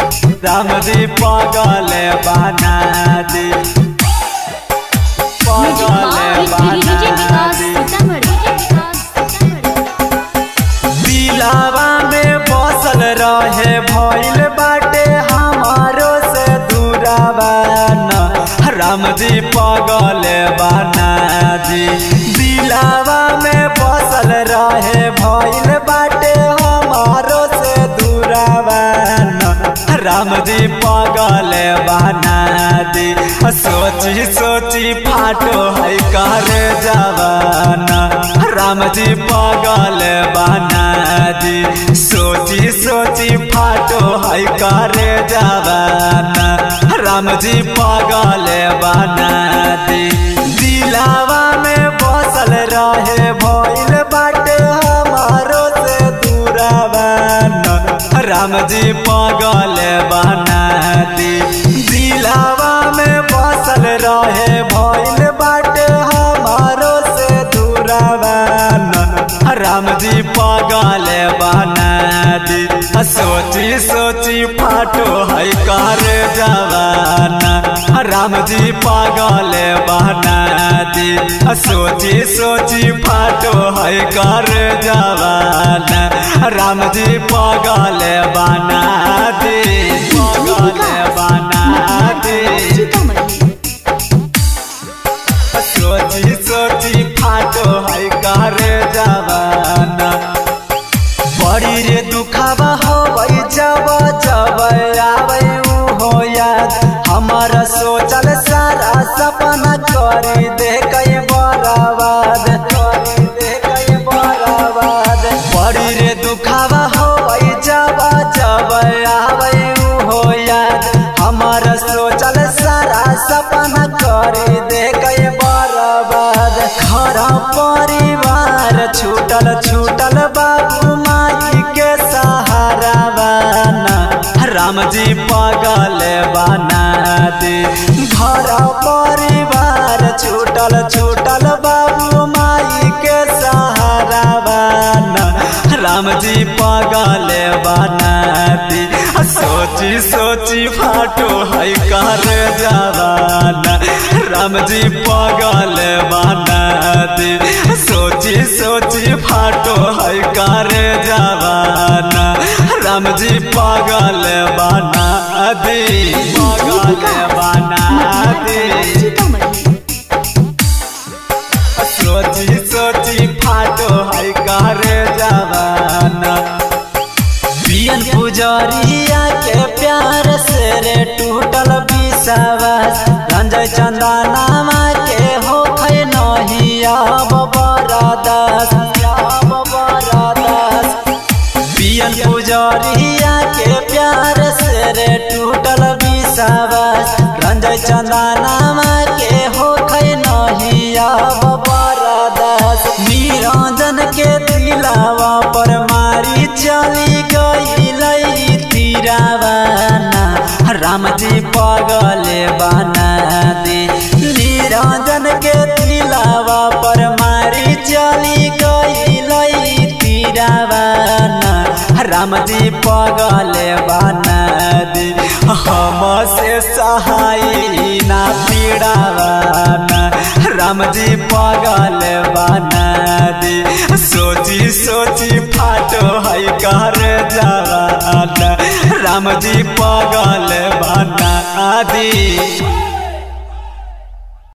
राम जी पागल बना दी म्यूजिक पागल डीजे बना विकास दी सीतामढ़ी दिलावा में बसल रहे भइल बाटे हमारो से दूरावा न राम जी पागल बना दी दिलावा में बसल रहे भइल बाटे हमारो से दूरावा न राम जी पागल बना दी सोची सोची फाटो है कर जवाना राम जी पागल बना दी सोची सोची फाटो है कर जवाना राम जी पागल बना दी दिलावा में बसल रहे भइल बाटे हमारो से दूरावा न राम जी पागल बना दी दिलावा में बसल रहे भइल बाटे हमारो से दूरावा न राम जी पागल बना दी सोची सोची फाटो है कर जवाना राम जी पागल बना दी सोची सोची फाटो है कर जवाना राम जी पागल बना दी पागल बना दी सीतामढ़ी सोची सोची फाटो है कर जवाना बड़ी रे दुखावा होबै जब जब आबै उ हो याद हमर सोचल सारा सपना करी दे कई बराबाद करी दे कई बराबाद बड़ी रे दुखावा होबै जब जब आबै उ हो याद हमर सोचल सारा सपना करी दे कई बराबाद घर परिवार छूटल छूटल बाबू माई के सहारा बना राम जी पागल बना दे घर परिवार छूटल छूटल बाबू माई के सहारा बना राम जी पागल बना दे सोची सोची फाटो है कर जवाना राम जी पागल बना दे सोची सोची फाटो है कर जवाना राम जी पागल बना दे पागल बना दे सीतामढ़ी सोची सोची फाटो है कर जवाना पियन पुजरिया के प्यार से रे टूटल विश्वास रंजय चंदनामा के हो खै नहीं अब बरदास अब बरदास पियन पुजरिया के प्यार से रे टूटल विश्वास रंजय चंदनामा के हो खै नहीं अब बरदास निरंजन के दिलावा पर मारी चली गई तीरावाना राम जी पागल बना दे निरंजन के दिलावा पर मारी चली गई तीरावाना राम जी पागल बना दे हम से सहाय ना पीड़ावाना राम जी पागल बना दे सोची सोची फाटो है कर जवाना राम जी पागल बना दे